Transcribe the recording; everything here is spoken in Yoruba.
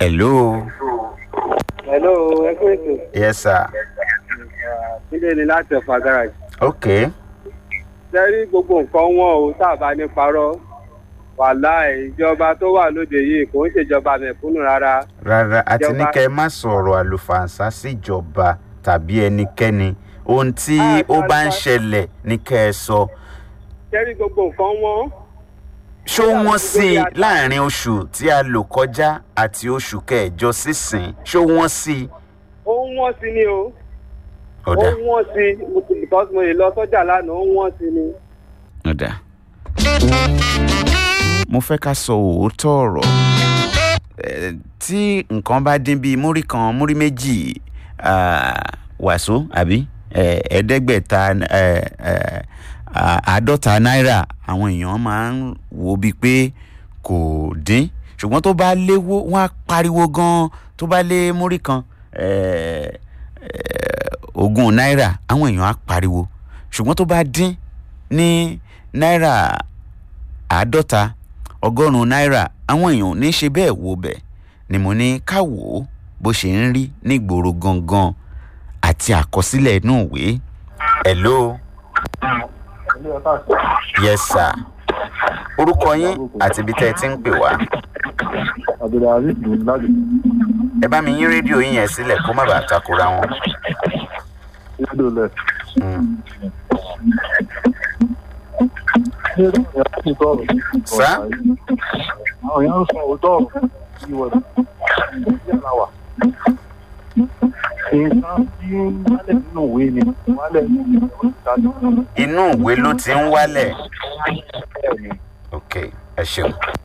hello hello ẹ kú ètò yes sir sílé ni láti ọ̀fà garage. ok sẹ́rí gbogbo nǹkan wọn o tá a bá ní parọ́ wàhálà ìjọba tó wà lóde yìí kò ń ṣèjọba mẹ̀kúnnù rárá. rárá àti ní Ìjọba- kẹ́ ẹ má sọ̀rọ̀ àlùfàǹsá síjọba tàbí ẹnikẹ́ni ohun tí Ah, ó bá ń àlùfàǹsá- ṣẹlẹ̀ ní kẹ́ ẹ sọ sẹ́rí gbogbo nǹkan wọn ṣó wọ́n sí i láàrin oṣù tí a lò kọjá àti oṣù kẹjọ sísìn ṣó wọ́n sí i. ó ń wọ́n sí ni o ó ọ̀dà ń wọ́n sí because mo lè lọ sọ́jà lánàá ó ń wọ́n sí ni. ọ̀dà. mo fẹ́ ká sọ òótọ́ ọ̀rọ̀ Eh, tí nǹkan bá dín bíi múrí kan múrí méjì ah, wàsó àbí eh, ẹ̀ẹ́dẹ́gbẹ̀ta eh, eh, ah, àádọ́ta náírà àwọn èèyàn máa ń wo bíi pé kò dín ṣùgbọ́n tó bá léwó wọ́n á pariwo gan-an tó bá lé múrí kan eh, eh, ogún náírà àwọn èèyàn á pariwo ṣùgbọ́n tó bá dín ní náírà àádọ́ta ọgọ́rùn-ún náírà àwọn èèyàn ò ní ṣe bẹ́ẹ̀ wo bẹ̀ ni mo ní ká wò ó bó ṣe ń rí nígboro gangan àti àkọsílẹ̀ inú ìwé. hello yes sir orúkọ yín àti ibi tẹ́ ẹ ti ń pè wá abdulhazeez ní láti ẹ bá mi yín rédíò yín yẹn sílẹ̀ kó má bàa takora wọn. rédíò lẹ. Mm. ní èdè ìyá ti tọrọ. Sá? àwọn èèyàn ń sọ òótọ́ ọ̀rọ̀ sí wọn yàrá wà. nǹkan tí ń wálẹ̀ nínú ìwé ni wálẹ̀ nínú ìwé ìdájọ́ inú ìwé ló ti ń wálẹ̀. bẹ́ẹ̀ ni. ok ẹ ṣeun.